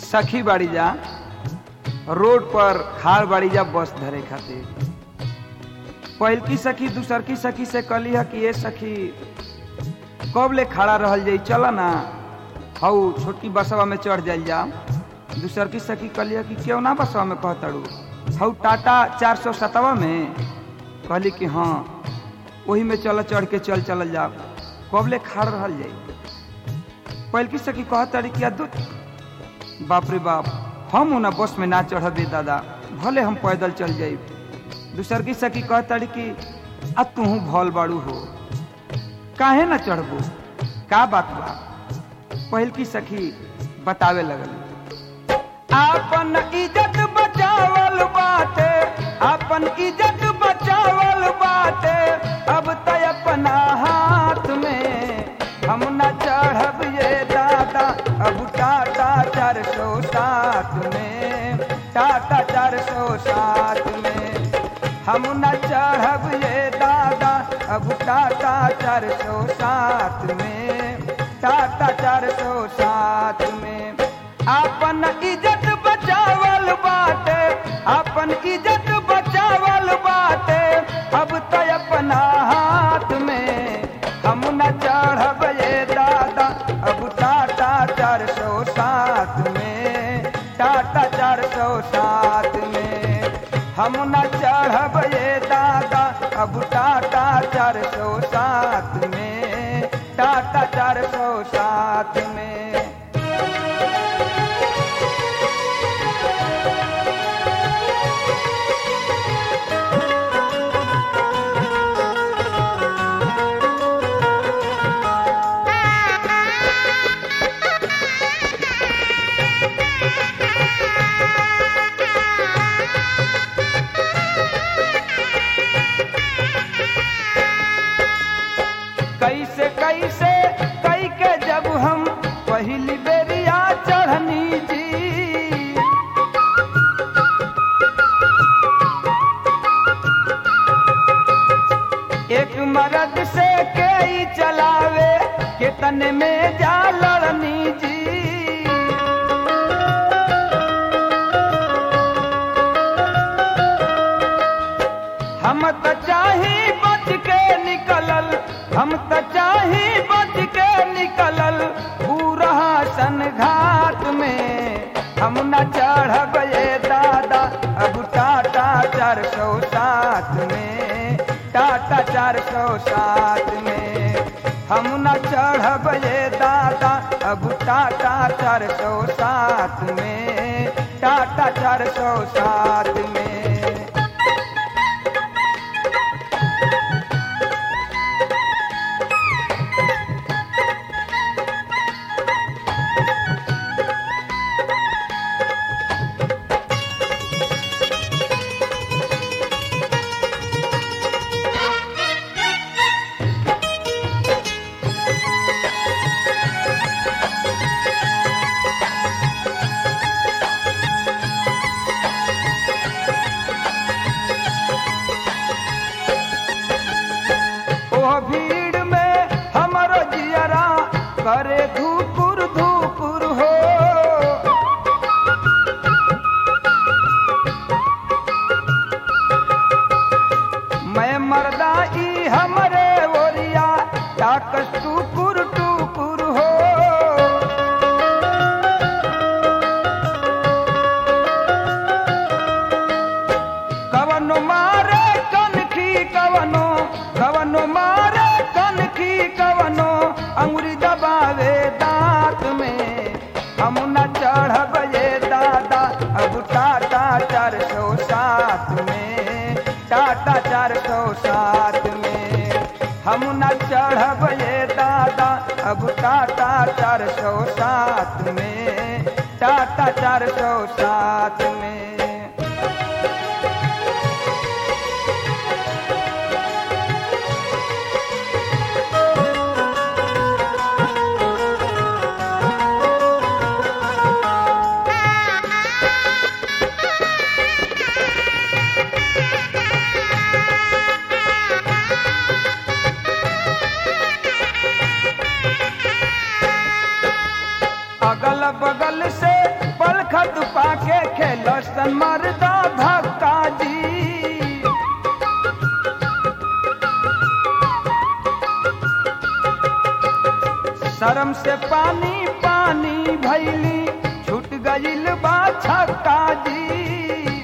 सखी बाड़ी जा रोड पर खाड़ बाड़ी जा बस धरे खातिर पहिल की सखी दूसर की सखी से कहली है कि ये सखी कब ले खड़ा रहल जाई चल ना हऊ छोटकी बसवा में चढ़ जाइल जा दूसर की सखी कहली है कि क्यों ना बसवा में कहतड़ू हऊ टाटा चार सौ सतवा में कहली कि हाँ वही में चल चढ़ के चल चल जा कब ले खड़ रहल जाई पहिल की सखी कहतड़ी कि अद्भुत बाप रे बाप हम ना बस में ना चढ़बे दादा भले हम पैदल चल जाई दूसर की सखी कहतड़ी कि आ तू भल बाड़ू हो काहे ना चढ़बू का बात बा पहिल की सखी बतावे लगल आपन इज्जत बचावल बाटे आपन इज्जत बचावल बाटे अब त अपना हाथ में हम न चढ़ब ये दादा अब टाटा चार सौ सात में टाटा चार सौ सात में हम न चढ़ब ये दादा अब टाटा चार सौ सात में टाटा चार सौ सात में आपन इज्जत बचावल बाटे आपन इज्जत बचावल बाटे अब तो अपना हाथ में हम न चढ़ब ये दादा अब टाटा चार सौ सात में टाटा चार सौ सात में हम न चढ़ब ये दादा अब टाटा चार सौ सात में टाटा चार सौ सात में कैसे कैसे कई के जब हम पहली बेरिया चढ़नी जी एक मर्द से कई चलावे के तन में जा लड़नी जी हम त चाही बच के निकलल हम त चाही बच के निकलल पूरा सन घाट में हम न चढ़ब ये दादा अब टाटा चार सौ सात में टाटा चार सौ सात में हम न चढ़ब ये दादा अब टाटा चार सौ सात में टाटा चार सौ सात में ओ भीड़ में हमरो जियरा करे धूपुर धूपुर हो मैं मर्दा ई हमरे ओरिया ताकस टूपुर टूपुर हो कवनो मारे कनखी कवनो कवनो मारे कनखी कवनो अंगुरी दबावे दांत में हम न चढ़ब ये दादा अब टाटा चार सौ सात में टाटा चार सौ सात में हम न चढ़ब ये दादा अब टाटा चार सौ सात में टाटा चार सौ सात में अगल बगल से पल लसन मरदा धक्का जी शर्म से पानी पानी भैली छूट गईल बा छक्का जी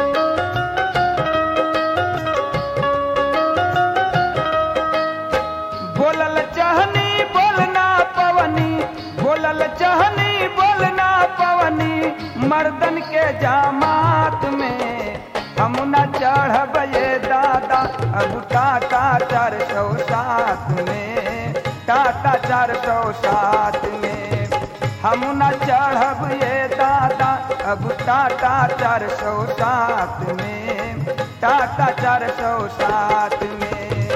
बोलल चाहनी बोलना पवनी बोलल चाहनी बोलना पवनी मर्दन के जामात में हम न चढ़ब ये दादा अब टाटा चार सौ सात में टाटा चार सौ सात में हम न चढ़ब ये दादा अब टाटा चार सौ सात में टाटा चार सौ सात में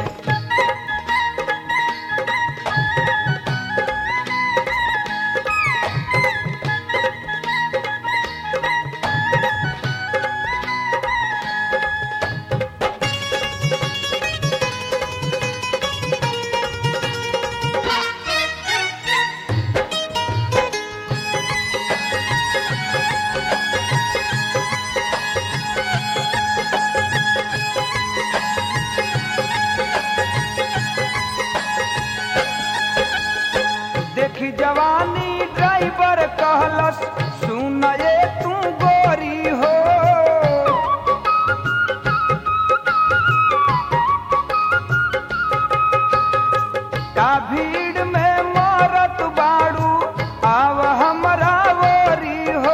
देखी जवानी ड्राइवर कहलस सुन ये तू गोरी हो का भीड़ में मारत बाड़ू आव हमरा गोरी हो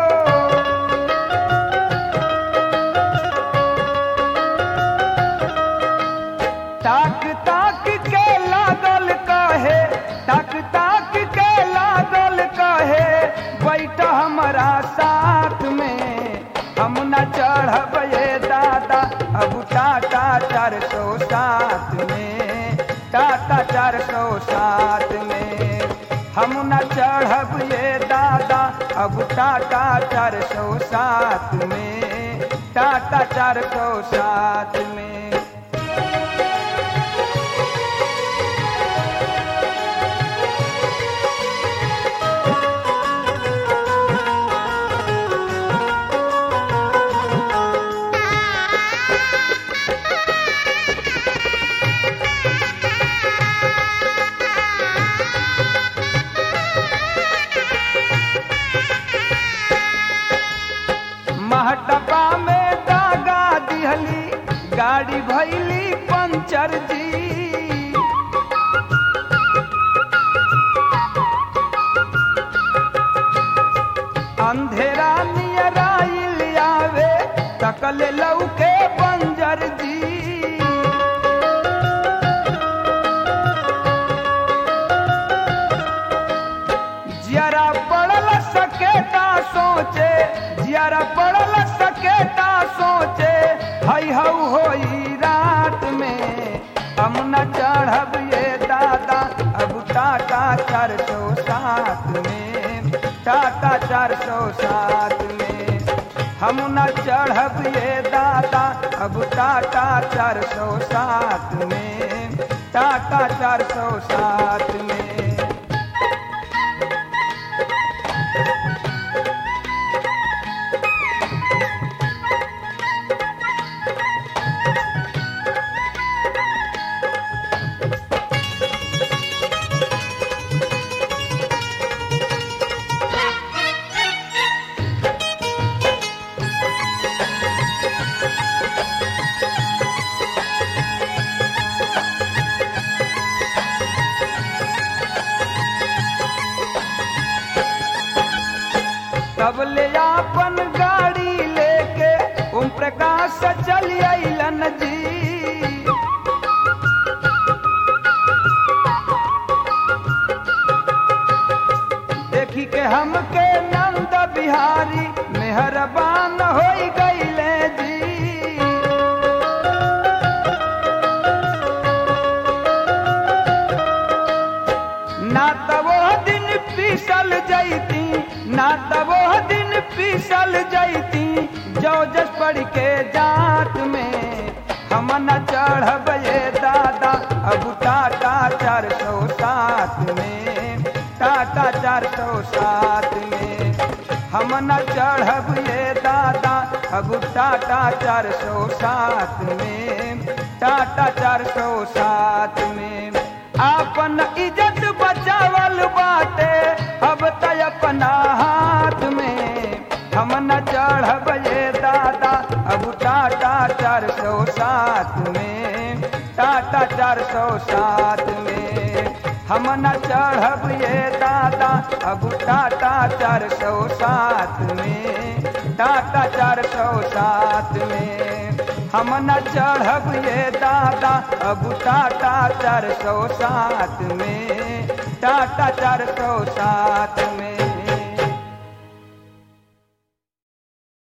ताक ताक के लागल कहे ताक ताक के लागल कहे बैठ हमरा साथ में हम न चढ़ब ये दादा अब टाटा चार सौ सात में टाटा चार सौ सात में हम न चढ़ब ये दादा अब टाटा चार सौ सात में टाटा चार सौ सात में महटपा में दागा दिहली गाड़ी भैली पंचर जी अंधेरा नियराइल आवे तकल लौके बंजर जी जियारा पड़ल सकेता सोचे जियारा पड़ल सकेता सोचे हई हऊ होई रात में हम न चढ़ब ये दादा अब टाटा चार सौ सात में टाटा चार सौ सात में हम न चढ़ब ये दादा अब टाटा चार सौ सात में टाटा चार सौ सात में तब ले आपन गाड़ी लेके ओम प्रकाश चल अलन जी देखी के हमके नंद बिहारी मेहरबान हो गईले जी ना तो वो दिन पीसल जैती ना तो वो दिन पीसल जैती जो जस पढ़ के जात में हम न चढ़ब ये दादा अब टाटा चार सौ सात में टाटा चार सौ सात में हम न चढ़ब ये दादा अब टाटा चार सौ सात में टाटा चार सौ सात में आपन इज्जत बचावल बाटे अब त अपना हाथ में हम न चढ़ब ये दादा अब टाटा चार सौ सात में टाटा चार सौ सात में हम न चढ़ब ये दादा अब टाटा चार सौ सात में टाटा चार सौ सात में हम न चढ़ब ये दादा अब टाटा चार सौ सात में टाटा चार सौ सात में